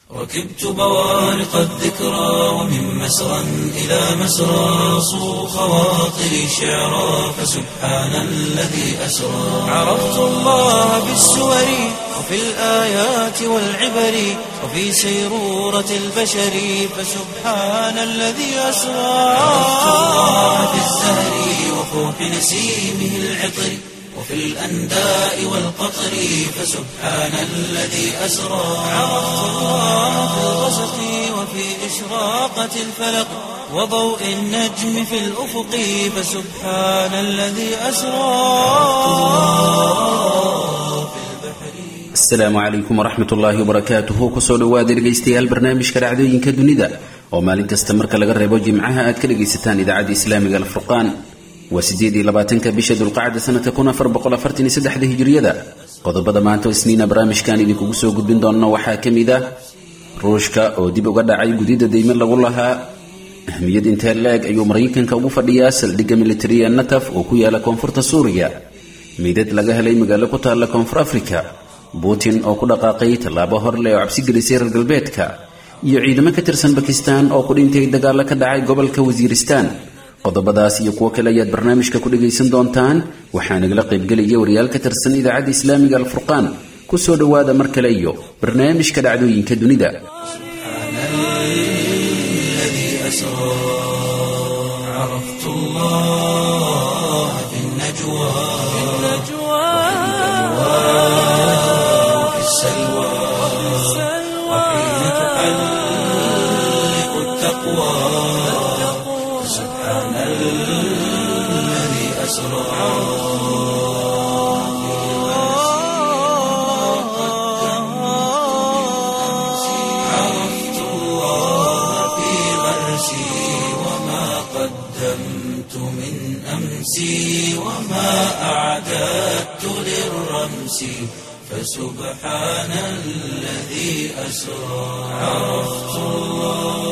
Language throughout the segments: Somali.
ركبت بوارق الذكرى ومن مسرى إلى مسرى صو خواطري شعرا فسبحان الذي أسرى عرفت الله بالسور وفي الآيات والعبر وفي سيرورة البشر فسبحان الذي أسرى عرفت الله بالزهر وفوح نسيمه العطر وفي الأنداء والقطر فسبحان الذي أسرى عرفت الله في الغسق وفي إشراقة الفلق وضوء النجم في الأفق فسبحان الذي أسرى asalaamu calaykum waraxmat ullaahi wabarakaatuhu kusoo dhowaada dhegaystayaal barnaamijka dhacdooyinka dunida oo maalin kasta marka laga reebo jimcaha aad ka dhagaysataan idaacadda islaamiga alfurqaan waa sideed iyo labaatanka bisha dulqacda sanadka kun afar boqol afartan iyo saddexda hijiriyada qodobada maanta oo isniina barnaamijkan idinkugu soo gudbin doonno waxaa ka mid ah ruushka oo dib uga dhacay gudidda deyme lagu lahaa ahmiyad intee la-eg ayuu maraykanka ugu fadhiyaa saldhigga militariya nataf oo ku yaala koonfurta suuriya meydad laga helay magaalo ku taalla koonfur afrika putin oo ku dhaqaaqay tallaabo horleh oo cabsi gelisay reer galbeedka iyo ciidamo ka tirsan bakistan oo ku dhintay dagaalo ka dhacay gobolka wasiiristaan qodobadaas iyo kuwo kale ayaad barnaamijka ku dhagaysan doontaan waxaa nagala qaybgelaya wariyaal ka tirsan idaacadda islaamiga alfurqaan kusoo dhowaada mar kale iyo barnaamijka dhacdooyinka dunida الذي أسرى عرفت الله في النجوى وفي السلوى وحين تحلق التقوى سبحان الذي أسرى عرفت الله في غرسي وما قدمت من أمسي وما أعددت للرمس فسبحان الذي أسرى عرفت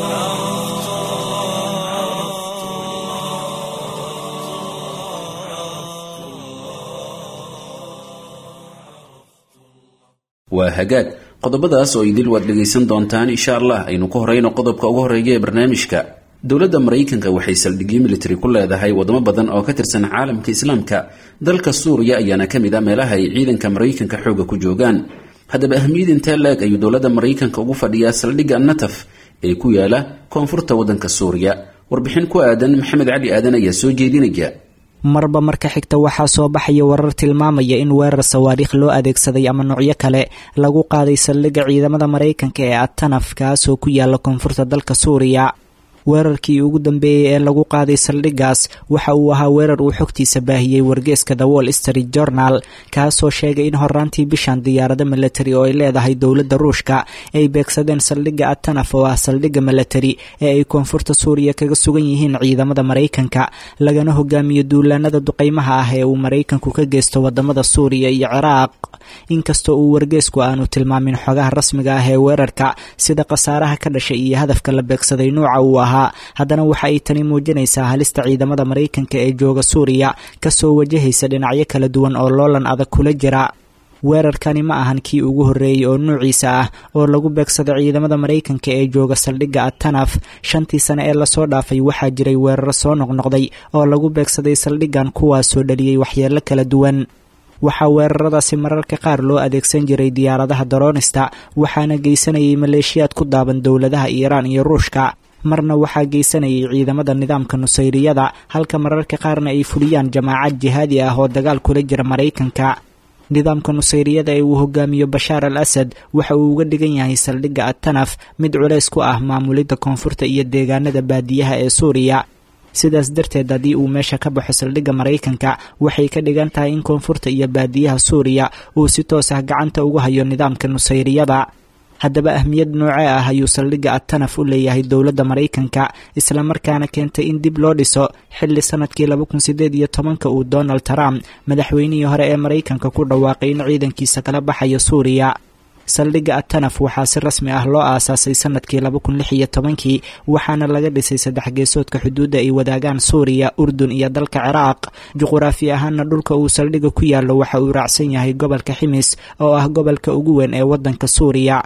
waa hagaag qodobadaas oo idil waad dhegaysan doontaan insha allah aynu ku horeyno qodobka ugu horeeya ee barnaamijka dowladda maraykanka waxay saldhigyo military ku leedahay wadamo badan oo ka tirsan caalamka islaamka dalka suuriya ayaana ka mid a meelaha ay ciidanka maraykanka xooga ku joogaan haddaba ahmiyad intee la-eg ayuu dowladda maraykanka ugu fadhiyaa saldhigga nataf ee ku yaala koonfurta waddanka suuriya warbixin ku aadan maxamed cali aadan ayaa soo jeedinaya marba marka xigta waxaa soo baxaya warar tilmaamaya in weerar sawaariikh loo adeegsaday ama noocyo kale lagu qaaday saldhigga ciidamada maraykanka ee atanaf kaasoo ku yaala koonfurta dalka suuriya weerarkii ugu dambeeyey ee lagu qaaday saldhiggaas waxa uu ahaa weerar uu xogtiisa baahiyey wargeeska the wall street journal kaasoo sheegay in horaantii bishan diyaarado milatari oo ay leedahay dowladda ruushka ay beegsadeen saldhigga atanaf oo ah saldhigga milatari ee ay koonfurta suuriya kaga sugan yihiin ciidamada maraykanka lagana hogaamiyo duulaanada duqeymaha ah ee uu maraykanku ka geysto wadamada suuriya iyo ciraaq inkastoo uu wargeesku aanu tilmaamin xogaha rasmiga ah ee weerarka sida khasaaraha ka dhashay iyo hadafka la beegsaday nuuca uu ahaa haddana waxa ay tani muujinaysaa halista ciidamada maraykanka ee jooga suuriya kasoo wajahaysa dhinacyo kala duwan oo loolan adag kula jira weerarkani ma ahan kii ugu horreeyey oo nuuciisa ah oo lagu beegsado ciidamada maraykanka ee jooga saldhigga atanaf shantii sane ee lasoo dhaafay waxaa jiray weeraro soo noqnoqday oo lagu beegsaday saldhiggan kuwaasoo dhaliyey waxyeello kala duwan waxaa weeraradaasi mararka qaar loo adeegsan jiray diyaaradaha daroonista waxaana geysanayay maleeshiyaad ku daaban dowladaha iiraan iyo ruushka marna waxaa geysanayay ciidamada nidaamka nusayriyada halka mararka qaarna ay fuliyaan jamaacad jihaadi ah oo dagaal kula jira maraykanka nidaamka nusayriyada ee uu hogaamiyo bashaar al asad waxa uu uga dhigan yahay saldhigga atanaf mid culays ku ah maamulidda koonfurta iyo deegaanada baadiyaha ee suuriya sidaas darteed haddii uu meesha ka baxo saldhigga maraykanka waxay ka dhigan tahay in koonfurta iyo baadiyaha suuriya uu si toos ah gacanta ugu hayo nidaamka nusayriyada haddaba ahmiyad noocee ah ayuu saldhigga atanaf u leeyahay dowladda maraykanka islamarkaana keentay in dib loo dhiso xilli sanadkii laba kun sideed iyo tobanka uu donald trump madaxweynihii hore ee maraykanka ku dhawaaqay in ciidankiisa kala baxayo suuriya saldhigga atanaf waxaa si rasmi ah loo aasaasay sanadkii laba kun lix iyo tobankii waxaana laga dhisay saddex geesoodka xuduudda ay wadaagaan suuriya urdun iyo dalka ciraaq juquraafi ahaana dhulka uu saldhigga ku yaallo waxa uu raacsan yahay gobolka ximis oo ah gobolka ugu weyn ee waddanka suuriya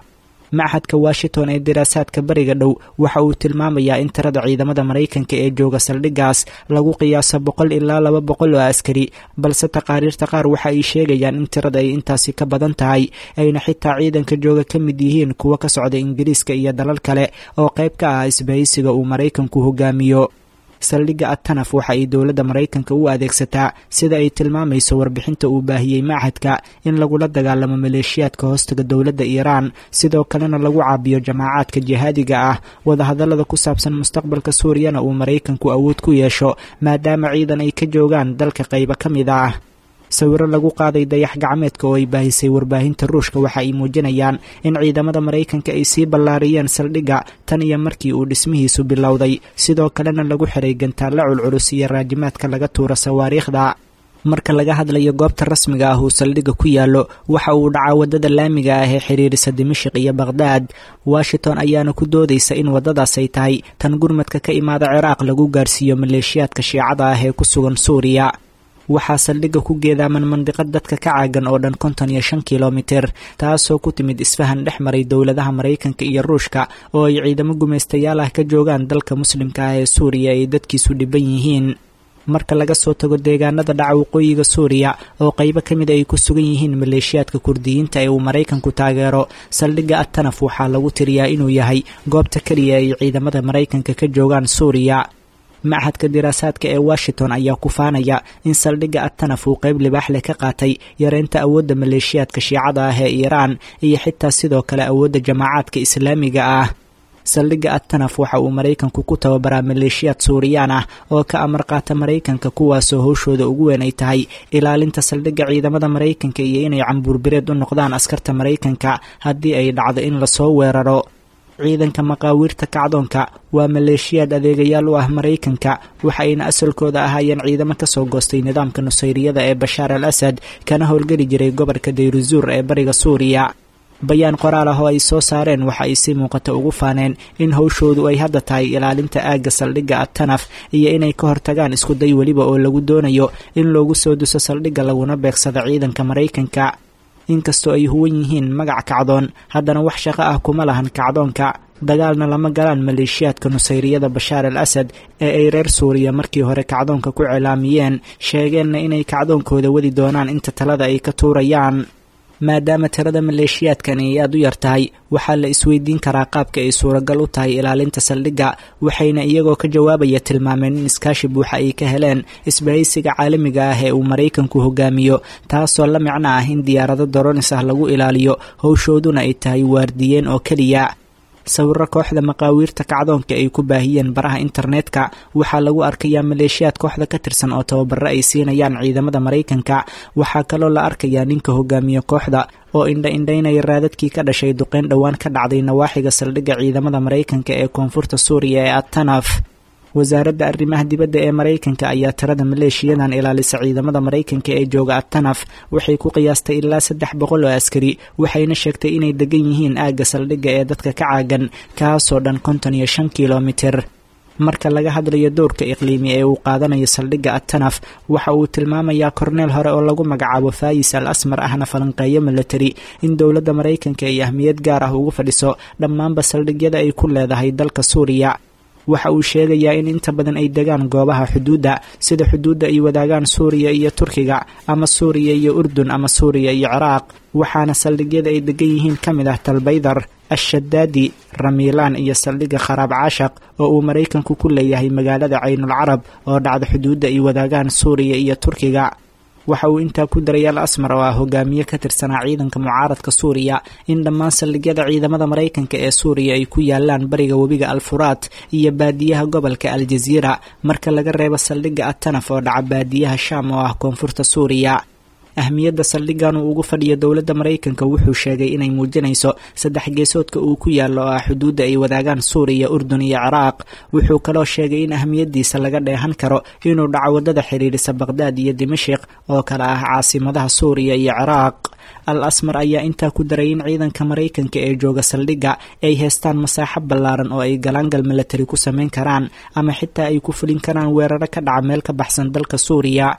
machadka washington ee diraasaadka bariga dhow waxa uu tilmaamayaa in tirada ciidamada maraykanka ee jooga saldhiggaas lagu qiyaaso boqol ilaa laba boqol oo askari balse taqaariirta qaar waxa ay sheegayaan in tirada ay intaasi ka badan tahay ayna xitaa ciidanka jooga ka mid yihiin kuwa ka socda ingiriiska iyo dalal kale oo qayb ka ah isbahaysiga uu maraykanku hogaamiyo saldhigga atanaf waxa ay dowladda maraykanka u adeegsataa sida ay tilmaamayso warbixinta uu baahiyey machadka in lagula dagaalamo maleeshiyaadka hoostaga dowladda iiraan sidoo kalena lagu caabiyo jamaacaadka jihaadiga ah wadahadallada ku saabsan mustaqbalka suuriyana uu maraykanku awood ku yeesho maadaama ciidan ay ka joogaan dalka qaybo ka mid ah sawiro lagu qaaday dayax gacmeedka oo ay baahisay warbaahinta ruushka waxa ay muujinayaan in ciidamada maraykanka ay sii ballaariyeen saldhigga tan iyo markii uu dhismihiisu bilowday sidoo kalena lagu xiray gantaalla culculus iyo raajimaadka laga tuuro sawaariikhda marka laga hadlayo goobta rasmiga ah uu saldhigga ku yaallo waxa uu dhacaa waddada laamiga ah ee xiriirisa dimashik iyo bakhdad washington ayaana ku doodaysa in waddadaas ay tahay tan gurmadka ka imaada ciraaq lagu gaarsiiyo maleeshiyaadka shiicada ah ee ku sugan suuriya waxaa saldhigga ku geedaaman mandiqad dadka ka caagan oo dhan konton iyo shan kilomitir taasoo ku timid isfahan dhex maray dowladaha maraykanka iyo ruushka oo ay ciidamo gumaystayaal ah ka joogaan dalka muslimka ah ee suuriya ay dadkiisu dhiban yihiin marka laga soo tago deegaanada dhaca waqooyiga suuriya oo qaybo ka mid ay ku sugan yihiin maleeshiyaadka kurdiyiinta ee uu maraykanku taageero saldhigga atanaf waxaa lagu tiriyaa inuu yahay goobta keliya ay ciidamada maraykanka ka joogaan suuriya machadka diraasaadka ee washington ayaa ku faanaya in saldhigga atanaf uu qayb libaax leh ka qaatay yareynta awoodda maleeshiyaadka shiicada ah ee iiraan iyo xitaa sidoo kale awoodda jamaacaadka islaamiga ah saldhigga atanaf waxa uu maraykanku ku tababaraa maleeshiyaad suuriyaan ah oo ka amar qaata maraykanka kuwaasoo howshooda ugu weyn ay tahay ilaalinta saldhigga ciidamada maraykanka iyo inay cambuurbireed u noqdaan askarta maraykanka haddii ay dhacdo in lasoo weeraro ciidanka maqaawiirta kacdoonka waa maleeshiyaad adeegayaal u ah maraykanka waxa ayna asalkooda ahaayeen ciidamo kasoo goostay nidaamka nusayriyada ee bashaar al asad kana howlgeli jiray gobolka dayruzuur ee bariga suuriya bayaan qoraal ah oo ay soo saareen waxa ay si muuqata ugu faaneen in howshoodu ay hadda tahay ilaalinta aagga saldhigga atanaf iyo inay ka hortagaan iskuday weliba oo lagu doonayo in loogu soo duso saldhigga laguna beegsado ciidanka maraykanka inkastoo ay huwan yihiin magac kacdoon haddana wax shaqo ah kuma lahan kacdoonka dagaalna lama galaan maleeshiyaadka nusayriyada bashaar al asad ee ay reer suuriya markii hore kacdoonka ku cilaamiyeen sheegeenna inay kacdoonkooda wadi doonaan inta talada ay ka tuurayaan maadaama tirada maleeshiyaadkan ay aada u yar tahay waxaa la isweydiin karaa qaabka ay suuragal u tahay ilaalinta saldhigga waxayna iyagoo ka jawaabaya tilmaameen in iskaashi buuxa ay ka heleen isbahaysiga caalamiga ah ee uu maraykanku hogaamiyo taasoo la micno ah in diyaarado doronis ah lagu ilaaliyo howshooduna ay tahay waardiyeen oo keliya sawiro kooxda maqaawiirta kacdoonka ay ku baahiyeen baraha internetka waxaa lagu arkayaa maleeshiyaad kooxda ka tirsan oo tababaro ay siinayaan ciidamada maraykanka waxaa kaloo la arkayaa ninka hogaamiye kooxda oo indha indhaynaya raadadkii ka dhashay duqeyn dhowaan ka dhacday nawaaxiga saldhigga ciidamada maraykanka ee koonfurta suuriya ee atanaf wasaaradda arrimaha dibadda ee maraykanka ayaa tirada maleeshiyadan ilaalisa ciidamada maraykanka ee jooga atanaf waxay ku qiyaastay ilaa saddex boqol oo askari waxayna sheegtay inay degan yihiin aagga saldhigga ee dadka ka caagan kaasoo dhan konton iyo shan kilomitir marka laga hadlayo dowrka iqliimi ee uu qaadanayo saldhigga atanaf waxa uu tilmaamayaa korneel hore oo lagu magacaabo faayis al asmar ahna falanqeeyo milatari in dowladda maraykanka ay ahmiyad gaar ah ugu fadhiso dhammaanba saldhigyada ay ku leedahay dalka suuriya waxa uu sheegayaa in inta badan ay degaan goobaha xuduudda sida xuduudda ay wadaagaan suuriya iyo turkiga ama suuriya iyo urdun ama suuriya iyo ciraaq waxaana saldhigyada ay degan yihiin ka mid ah talbaydar ashadaadi ramiilaan iyo saldhigga kharaab caashaq oo uu maraykanku ku leeyahay magaalada caynul carab oo dhacda xuduudda ay wadaagaan suuriya iyo turkiga waxa uu intaa ku daray al asmar oo ah hogaamiye ka tirsanaa ciidanka mucaaradka suuriya in dhammaan saldhigyada ciidamada maraykanka ee suuriya ay ku yaalaan bariga webiga alfuraat iyo baadiyaha gobolka aljaziira marka laga reebo saldhigga atanaf oo dhaca baadiyaha shaam oo ah koonfurta suuriya ahmiyadda saldhiggan uu ugu fadhiyo dowladda maraykanka wuxuu sheegay inay muujinayso saddex geesoodka uu ku yaallo oo ah xuduudda ay wadaagaan suuriya urdun iyo ciraaq wuxuu kaloo sheegay in ahmiyaddiisa laga dheehan karo inuu dhaco waddada xidhiidhisa baqhdaad iyo dimashik oo kale ah caasimadaha suuriya iyo ciraaq al asmar ayaa intaa ku daray in ciidanka maraykanka ee jooga saldhigga ay heestaan masaaxo ballaaran oo ay galaangal milatari ku samayn karaan ama xitaa ay ku fulin karaan weeraro ka dhaca meel ka baxsan dalka suuriya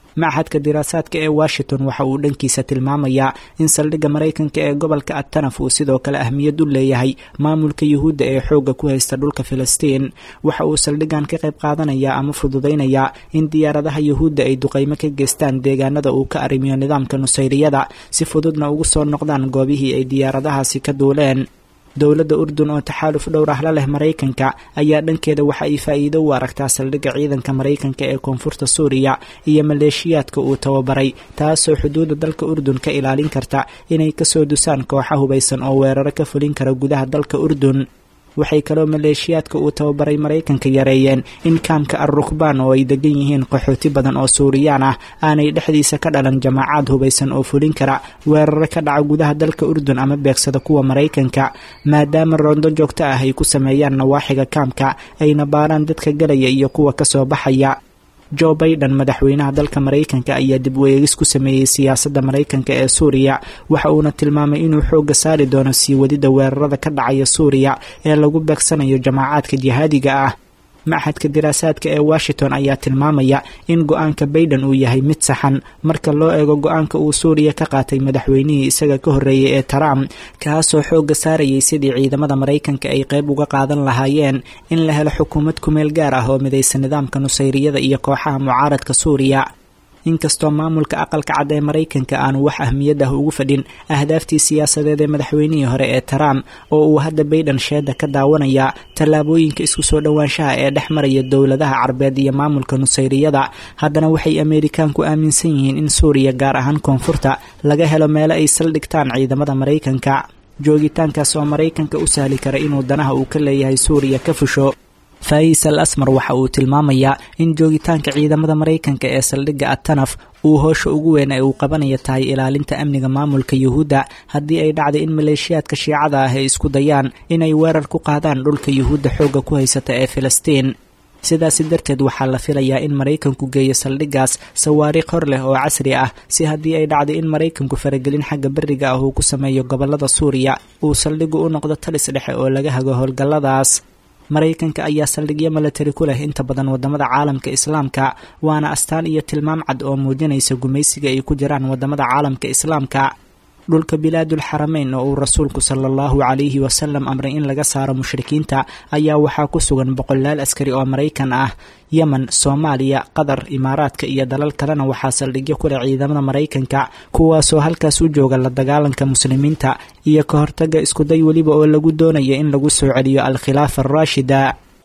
maxadka diraasaadka ee washington waxa uu dhankiisa tilmaamayaa in saldhigga maraykanka ee gobolka atanaf uu sidoo kale ahmiyad u leeyahay maamulka yuhuudda ee xoogga ku haysta dhulka filistiin waxa uu saldhiggan ka qayb qaadanayaa ama fududaynayaa in diyaaradaha yuhuudda ay duqaymo ka geystaan deegaanada uu ka arrimiyo nidaamka nusayriyada si fududna ugu soo noqdaan goobihii ay diyaaradahaasi ka duuleen dowladda urdun oo taxaaluf dhowr ah la leh maraykanka ayaa dhankeeda waxa ay faa'iido u aragtaa saldhigga ciidanka maraykanka ee koonfurta suuriya iyo maleeshiyaadka uu tababaray taasoo xuduudda dalka urdun ka ilaalin karta inay kasoo dusaan kooxa hubaysan oo weeraro ka fulin kara gudaha dalka urdun waxay kaloo maleeshiyaadka uu tababaray maraykanka yareeyeen in kaamka al rukbaan oo ay degan yihiin qaxooti badan oo suuriyaan ah aanay dhexdiisa ka dhalan jamaacaad hubaysan oo fulin kara weeraro ka dhaca gudaha dalka urdun ama beegsada kuwa maraykanka maadaama roondo joogto ah ay ku sameeyaan nawaaxiga kaamka ayna baaraan dadka galaya iyo kuwa kasoo baxaya jo baiden madaxweynaha dalka maraykanka ayaa dib u eegis ku sameeyey siyaasadda maraykanka ee suuriya waxa uuna tilmaamay inuu xoogga saari doono sii wadida weerarada ka dhacaya suuriya ee lagu beegsanayo jamaacaadka jihaadiga ah maxadka diraasaadka ee washington ayaa tilmaamaya in go-aanka baiden uu yahay mid saxan marka loo eego go-aanka uu suuriya ka qaatay madaxweynihii isaga ka horreeyay ee trump kaasoo xoogga saarayay sidii ciidamada maraykanka ay qayb uga qaadan lahaayeen in la helo xukuumad kumeel gaar ah oo midaysa nidaamka nusayriyada iyo kooxaha mucaaradka suuriya inkastoo maamulka aqalka cad ee maraykanka aanu wax ahmiyad ah ugu fadhin ahdaaftii siyaasadeed ee madaxweynihii hore ee trump oo uu hadda baiden sheeda ka daawanaya tallaabooyinka isku soo dhowaanshaha ee dhex maraya dowladaha carbeed iyo maamulka nusayriyada haddana waxay ameerikaanku aaminsan yihiin in suuriya gaar ahaan koonfurta laga helo meelo ay saldhigtaan ciidamada maraykanka joogitaankaas oo maraykanka u sahli kara inuu danaha uu ka leeyahay suuriya ka fusho faayis al asmar waxa uu tilmaamayaa in joogitaanka ciidamada maraykanka ee saldhigga atanaf uu hoosha ugu weyn ee uu qabanaya tahay ilaalinta amniga maamulka yuhuudda haddii ay dhacday in maleeshiyaadka shiicada ah ay isku dayaan inay weerar ku qaadaan dhulka yuhuudda xoogga ku haysata ee filistiin sidaasi darteed waxaa la filayaa in maraykanku geeyo saldhiggaas sawaariikh hor leh oo casri ah si haddii ay dhacday in maraykanku faragelin xagga beriga ah uu ku sameeyo gobollada suuriya uu saldhiggu u noqdo talis dhexe oo laga hago howlgalladaas maraykanka ayaa saldhigyo milatari ku leh inta badan wadamada caalamka islaamka waana astaan iyo tilmaam cad oo muujinaysa gumaysiga ay ku jiraan wadamada caalamka islaamka dhulka bilaadul xarameyn oo uu rasuulku sala allahu calayhi wasalam amray in laga saaro mushrikiinta ayaa waxaa ku sugan boqolaal askari oo maraykan ah yemen soomaaliya qatar imaaraadka iyo dalal kalena waxaa saldhigyo ku leh ciidamada maraykanka kuwaasoo halkaas u jooga la dagaalanka muslimiinta iyo ka hortaga iskuday weliba oo lagu doonaya in lagu soo celiyo al-khilaafa araashida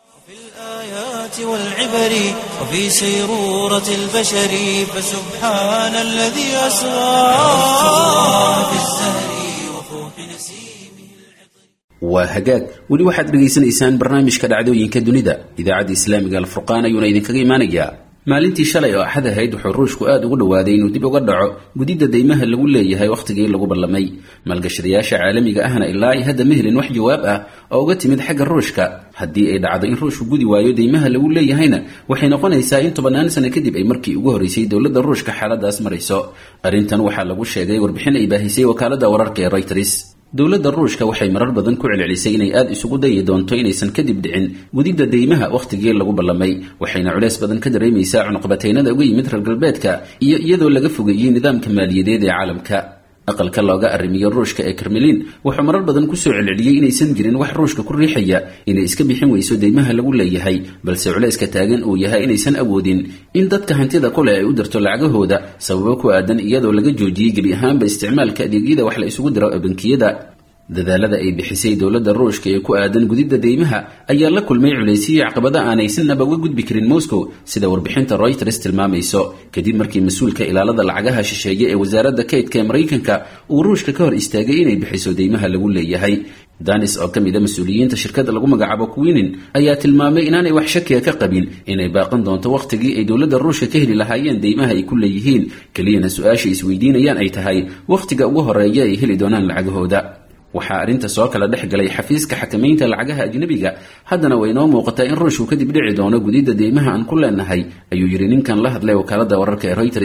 والعبر وفي سيرورة البشر فسبحان الذي أسرى في الزهر وفوح نسيمه waa hagaag weli waxaad dhegaysanaysaan barnaamijka dhacdooyinka dunida idaacadda islaamiga alfurqaan ayuuna idinkaga imaanayaa maalintii shalay oo axad ahayd wuxuu ruushku aad ugu dhowaaday inuu dib uga dhaco gudidda deymaha lagu leeyahay wakhtigii lagu ballamay maalgashadayaasha caalamiga ahna ilaa ay hadda ma helin wax jawaab ah oo uga timid xagga ruushka haddii ay dhacdo in ruushku gudi waayo deymaha lagu leeyahayna waxay noqonaysaa in tobannaan sano kadib ay markii ugu horreysay dowladda ruushka xaaladaas marayso arrintan waxaa lagu sheegay warbixin ay baahisay wakaaladda wararka ee reuters dowladda ruushka waxay marar badan ku celcelisay inay aada isugu dayi doonto inaysan kadib dhicin gudidda deymaha wakhtigii lagu ballamay waxayna culeys badan ka dareemaysaa cunuqabataynada uga yimid reer galbeedka iyo iyadoo laga fogeeyey nidaamka maaliyadeed ee caalamka aqalka looga arrimiyo ruushka ee karmelin wuxuu marar badan kusoo celceliyey inaysan jirin wax ruushka ku riixaya inay iska bixin weyso deymaha lagu leeyahay balse culayska taagan uu yahay inaysan awoodin in dadka hantida ku leh ay u dirto lacagahooda sababo ku aadan iyadoo laga joojiyey gebi ahaanba isticmaalka adeegyada wax la isugu diro ee bankiyada dadaalada ay bixisay dowladda ruushka ee ku aadan gudidda deymaha ayaa la kulmay culaysiyo caqabada aanay sinaba uga gudbi karin moscow sida warbixinta reuters tilmaamayso kadib markii mas-uulka ilaalada lacagaha shisheeye ee wasaaradda kaydka ee maraykanka uu ruushka ka hor istaagay inay bixiso deymaha lagu leeyahay danis oo ka mid a mas-uuliyiinta shirkadda lagu magacaabo quinin ayaa tilmaamay inaanay wax shakiga ka qabin inay baaqan doonto wakhtigii ay dowladda ruushka ka heli lahaayeen deymaha ay ku leeyihiin keliyana su-aasha isweydiinayaan ay tahay wakhtiga ugu horeeya ay heli doonaan lacagahooda waxaa arrinta soo kala dhex galay xafiiska xakamaynta lacagaha ajnabiga haddana way noo muuqataa in ruushku kadib dhici doono gudidda deymaha aan ku leenahay ayuu yidhi ninkan la hadlay wakaaladda wararka ee reuters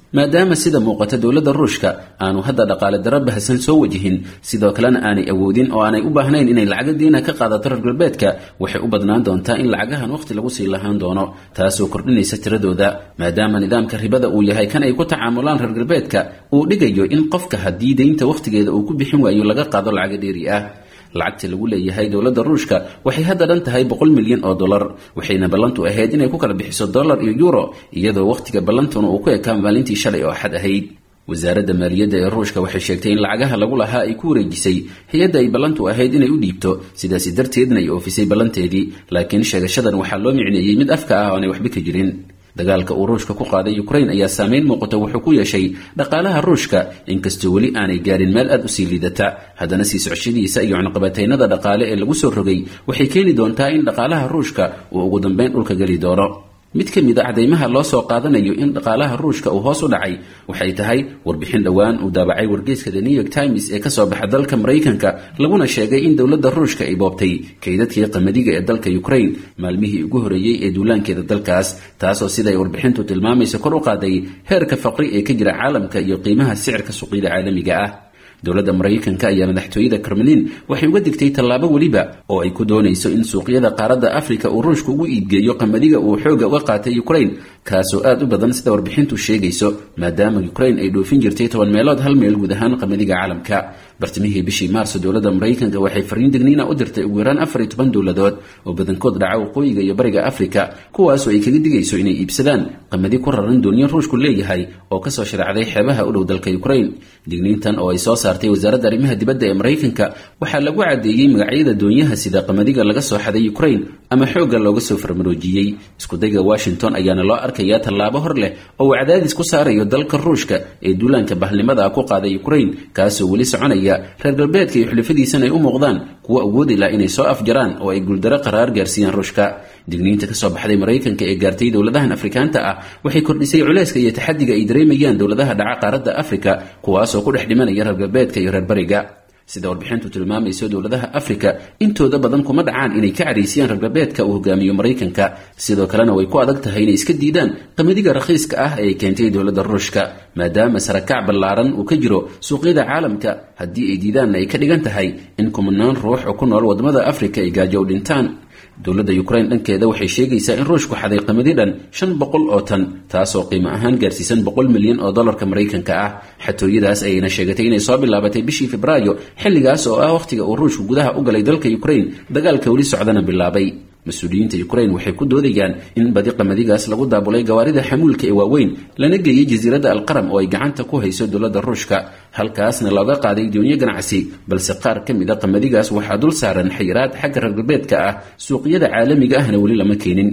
maadaama sida muuqata dowladda ruushka aanu hadda dhaqaale daro bahasan soo wajihin sidoo kalena aanay awoodin oo aanay u baahnayn inay lacaga diina ka qaadato reer galbeedka waxay u badnaan doontaa in lacagahan wakhti lagu sii lahaan doono taasoo kordhinaysa tiradooda maadaama nidaamka ribada uu yahay kan ay ku tacaamulaan reer galbeedka uu dhigayo in qofka haddii deynta wakhtigeeda uu ku bixin waayo laga qaado lacaga dheeri ah lacagta lagu leeyahay dowladda ruushka waxay hadda dhan tahay boqol milyan oo dollar waxayna ballantu ahayd inay ku kala bixiso dollar iyo euro iyadoo wakhtiga ballantuna uu ku ekaa maalintii shalay oo axad ahayd wasaaradda maaliyadda ee ruushka waxay sheegtay in lacagaha lagu lahaa ay ku wareejisay hay-adda ay ballantu ahayd inay u dhiibto sidaasi darteedna ay oofisay ballanteedii laakiin sheegashadan waxaa loo micneeyey mid afka ah oo aanay waxba ka jirin dagaalka uu ruushka ku qaaday ukraine ayaa saameyn muuqata wuxuu ku yeeshay dhaqaalaha ruushka inkastoo weli aanay gaarin meel aad u sii liidata haddana sii socshadiisa iyo cunaqabataynada dhaqaale ee lagu soo rogay waxay keeni doontaa in dhaqaalaha ruushka uu ugu dambeyn dhulka geli doono mid ka mid a cadaymaha loo soo qaadanayo in dhaqaalaha ruushka uu hoos u dhacay waxay tahay warbixin dhowaan uu daabacay wargeyska the new york times ee kasoo baxa dalka maraykanka laguna sheegay in dowladda ruushka ay boobtay kaydadkii qamadiga ee dalka ukraine maalmihii ugu horeeyey ee duulaankeeda dalkaas taasoo siday warbixintu tilmaamaysa kor u qaaday heerka faqri ee ka jira caalamka iyo qiimaha sicirka suuqyada caalamiga ah dowladda maraykanka ayaa madaxtooyada kremlin waxay uga digtay tallaabo weliba oo ay ku doonayso in suuqyada qaaradda afrika uu ruushka ugu iibgeeyo qamadiga uu xooga uga qaatay ukraine kaasoo aad u badan sida warbixintu sheegayso maadaama ukraine ay dhoofin jirtay toban meelood hal meel guud ahaan qamadiga caalamka bartimihii bishii maarso dowladda maraykanka waxay fariin degniina u dirtay ugu yaraan afar iyo toban dowladood oo badankood dhaca waqooyiga iyo bariga afrika kuwaasoo ay kaga digayso inay iibsadaan qamadi ku raran doonyo ruushku leeyahay oo kasoo shareecday xeebaha u dhow dalka ukraine digniintan oo ay soo saartay wasaaradda arrimaha dibadda ee maraykanka waxaa lagu caddeeyey magacyada doonyaha sida qamadiga laga soo xaday ukraine ama xoogga looga soo farmaroojiyey iskudayga washington ayaana loo arkayaa tallaabo hor leh oo uu cadaadis ku saarayo dalka ruushka ee duulaanka bahlnimada ku qaaday ukraine kaasoo weli soconaya reer galbeedka iyo xulafadiisana ay u muuqdaan kuwo awoodi lah inay soo afjaraan oo ay guuldaro qaraar gaarsiiyaan ruushka digniinta kasoo baxday maraykanka ee gaartay dowladahan afrikaanta ah waxay kordhisay culeyska iyo taxadiga ay dareemayaan dowladaha dhaca qaaradda afrika kuwaasoo ku dhex dhimanaya reer galbeedka iyo reer bariga sida warbixintu tilmaamayso dowladaha afrika intooda badan kuma dhacaan inay ka caraysiyaan reer galbeedka uu hogaamiyo maraykanka sidoo kalena way ku adag tahay inay iska diidaan qamadiga rakhiiska ah ee ay keentay dowladda ruushka maadaama sarakac ballaaran uu ka jiro suuqyada caalamka haddii ay diidaanna ay ka dhigan tahay in kumanaan ruux oo ku nool wadamada afrika ay gaajo u dhintaan dowladda ukraine dhankeeda waxay sheegaysaa in ruushku xaday qamadi dhan shan boqol oo tan taasoo qiimo ahaan gaarsiisan boqol milyan oo dollarka maraykanka ah xatooyadaas ayayna sheegatay inay soo bilaabatay bishii febraayo xilligaas oo ah wakhtiga uu ruushku gudaha u galay dalka ukraine dagaalka weli socdana bilaabay mas-uuliyiinta ukraine waxay ku doodayaan in badi qamadigaas lagu daabulay gawaarida xamuulka ee waaweyn lana geeyey jasiiradda alqaram oo ay gacanta ku hayso dowladda ruushka halkaasna looga qaaday doonyo ganacsi balse qaar ka mid a qamadigaas waxaa dul saaran xayiraad xagga reer galbeedka ah suuqyada caalamiga ahna weli lama keenin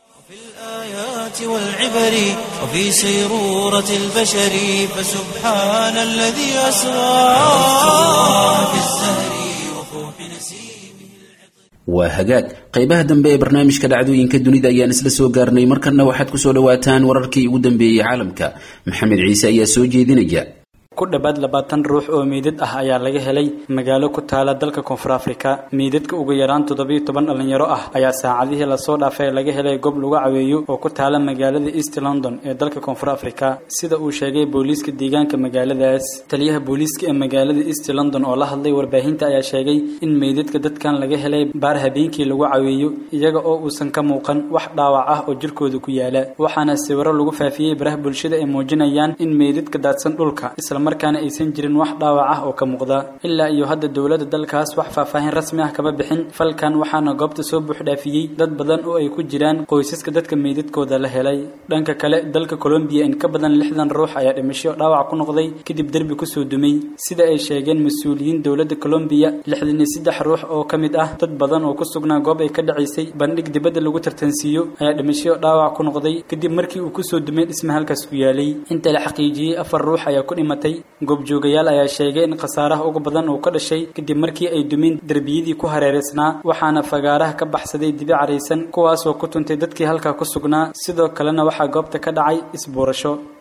والعبر وفي سيرورة البشر فسبحان الذي أسرى في الزهر وفوح نسيمه waa hagaag qaybaha dambe ee barnaamijka dhacdooyinka dunida ayaan isla soo gaarnay markanna waxaad ku soo dhowaataan wararkii ugu dambeeyey caalamka maxamed ciise ayaa soo jeedinaya ku dhawaad labaatan ruux oo meydad ah ayaa laga helay magaalo ku taala dalka koonfur afrika meydadka ugu yaraan toddobiyo toban dhallinyaro ah ayaa saacadihii lasoo dhaafay laga helay goob lagu caweeyo oo ku taala magaalada east london ee dalka koonfur afrika sida uu sheegay booliiska deegaanka magaaladaas taliyaha booliiska ee magaalada east london oo la hadlay warbaahinta ayaa sheegay in meydadka dadkan laga helay baar habeenkii lagu caweeyo iyaga oo uusan ka muuqan wax dhaawac ah oo jirkooda ku yaala waxaana sawiro lagu faafiyey baraha bulshada ay muujinayaan in meydadka daadsan dhulka markaana aysan jirin wax dhaawac ah oo ka muuqda ilaa iyo hadda dowladda dalkaas wax faahfaahin rasmi ah kama bixin falkan waxaana goobta soo buuxdhaafiyey dad badan oo ay ku jiraan qoysaska dadka meydadkooda la helay dhanka kale dalka colombiya in ka badan lixdan ruux ayaa dhimasho dhaawac ku noqday kadib derbi kusoo dumay sida ay sheegeen mas-uuliyiin dowladda colombiya lixdan iyo saddex ruux oo ka mid ah dad badan oo ku sugnaa goob ay ka dhacaysay bandhig dibadda lagu tartansiiyo ayaa dhimasho dhaawac ku noqday kadib markii uu kusoo dumay dhisma halkaas ku yaalay inta la xaqiijiyey afar ruux ayaa ku dhimatay goobjoogayaal ayaa sheegay in khasaaraha ugu badan uu ka dhashay kadib markii ay dumeen derbiyadii ku hareeraysnaa waxaana fagaaraha ka baxsaday dibi caraysan kuwaasoo ku tuntay dadkii halkaa ku sugnaa sidoo kalena waxaa goobta ka dhacay isbuurasho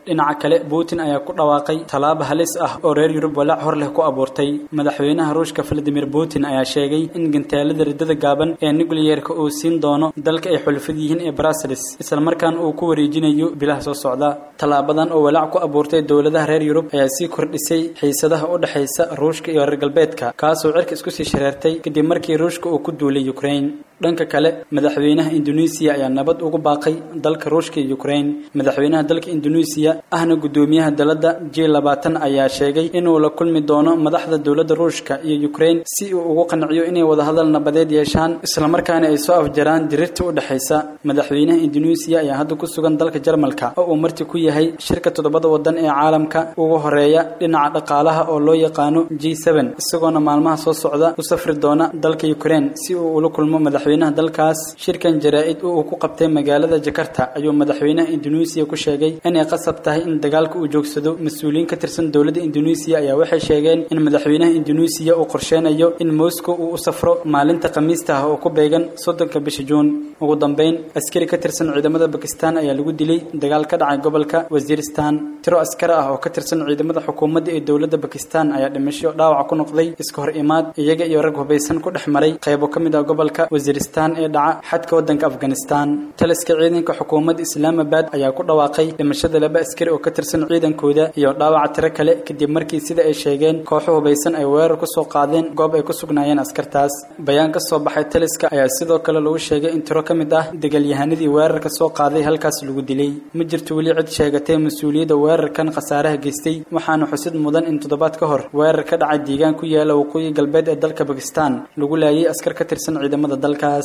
dhinaca kale putin ayaa ku dhawaaqay tallaabo halis ah oo reer yurub walaac hor leh ku abuurtay madaxweynaha ruushka valadimir putin ayaa sheegay in gantaalada riddada gaaban ee nucleyeerka uu siin doono dalka ay xulfad yihiin ee brussels islamarkaana uu ku wareejinayo bilaha soo socda tallaabadan oo walaac ku abuurtay dowladaha reer yurub ayaa sii kordhisay xiisadaha u dhexaysa ruushka iyo reer galbeedka kaasoo cirka isku sii shareertay kadib markii ruushka uu ku duulay ukraine dhanka kale madaxweynaha indoneesiya ayaa nabad ugu baaqay dalka ruushka iyo ukraine madaxweynaha dalka indoneesiya ahna guddoomiyaha dalada j labaatan ayaa sheegay inuu la kulmi doono madaxda dowladda ruushka iyo ukraine si uu ugu qanciyo inay wadahadal nabadeed yeeshaan islamarkaana ay soo afjaraan dirirta u dhexaysa madaxweynaha indoneesiya ayaa hadda ku sugan dalka jarmalka oo uu marti ku yahay shirka toddobada wadan ee caalamka ugu horeeya dhinaca dhaqaalaha oo loo yaqaano g isagoona maalmaha soo socda u safri doona dalka ukraine si uu ula kulmo madaxweynaha dalkaas shirkan jaraa-id uu ku qabtay magaalada jakarta ayuu madaxweynaha indoneesiya ku sheegay inay qasab tahay in dagaalka uu joogsado mas-uuliyiin ka tirsan dowladda indoneesiya ayaa waxay sheegeen in madaxweynaha indoneesiya uu qorsheynayo in moscow uu u safro maalinta khamiista ah oo ku beegan soddonka bisha juun ugu dambeyn askari ka tirsan ciidamada bakistan ayaa lagu dilay dagaal ka dhacay gobolka wasiiristan tiro askari ah oo ka tirsan ciidamada xukuumadda ee dowladda bakistan ayaa dhimasho dhaawac ku noqday iska hor imaad iyaga iyo rag hubaysan ku dhex maray qaybo ka mid ah gobolka wasiiristan ee dhaca xadka waddanka afghanistan taliska ciidanka xukuumadda islaamabad ayaa ku dhawaaqay dhimashada laba askari oo ka tirsan ciidankooda iyo dhaawaca tiro kale kadib markii sida ay sheegeen kooxo hubaysan ay weerar ku soo qaadeen goob ay ku sugnaayeen askartaas bayaan ka soo baxay taliska ayaa sidoo kale lagu sheegay in tiro ka mid ah dagaalyahanadii weerarka soo qaaday halkaas lagu dilay ma jirto weli cid sheegatay mas-uuliyadda weerarkan khasaaraha geystay waxaana xusid mudan in toddobaad ka hor weerar ka dhacay deegaan ku yaala waqooyi galbeed ee dalka bakistan lagu laayay askar ka tirsan ciidamada dalkaas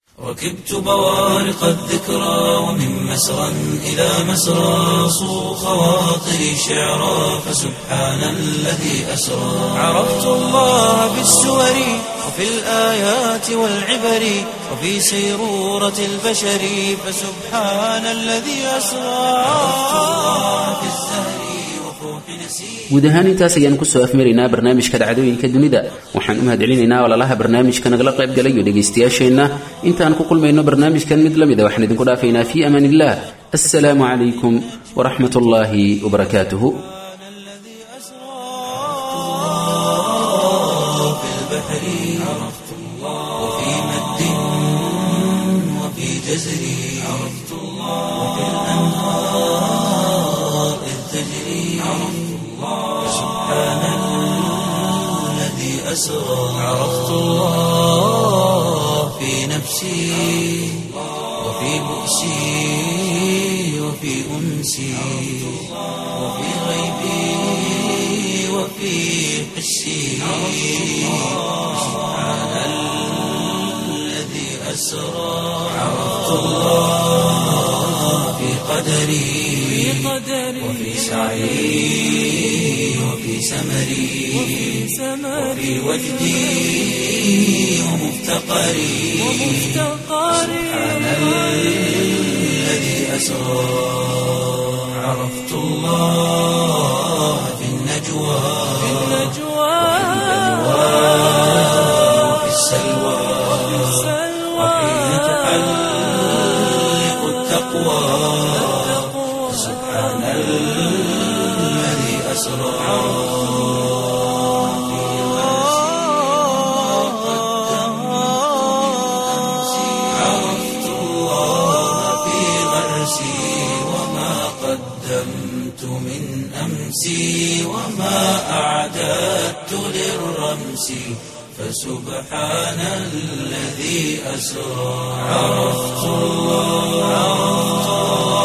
ركبت بوارق الذكرى ومن مسرى إلى مسرى صو خواطري شعرا فسبحان الذي أسرى عرفت الله بالسور وفي الآيات والعبر وفي سيرورة البشر فسبحان الذي أسرى عرفت الله بالزهر وفوح نسير guud ahaan intaas ayaan kusoo afmaraynaa barnaamijka dhacdooyinka dunida waxaan u mahadcelinaynaa walaalaha barnaamijka nagala qayb galay iyo dhegaystayaasheenna intaan ku kulmayno barnaamijkan mid la mida waxaan idinku dhaafaynaa fii amaan illah assalaamu calaykum waraxmat ullaahi wabarakaatuhu في البحر عرفت الله وفي مد وفي جزر عرفت الله وفي الأنهار إذ تجري عرفت الله سبحان الذي أسرى عرفت الله في نفسي وفي بؤسي وفي أنسي وفي غيبي وفي حسي سبحان الذي أسرى عرفت الله في قدري وفي سعي وفي سمري وفي وجدي ومفتقري سبحان الذي أسرى عرفت الله في النجوى وفي السلوى وحين تحلق التقوى سبحان الذي أسرى عرفت الله في غرسي وما قدمت من أمسي وما أعددت للرمس فسبحان الذي أسرى عرفت الله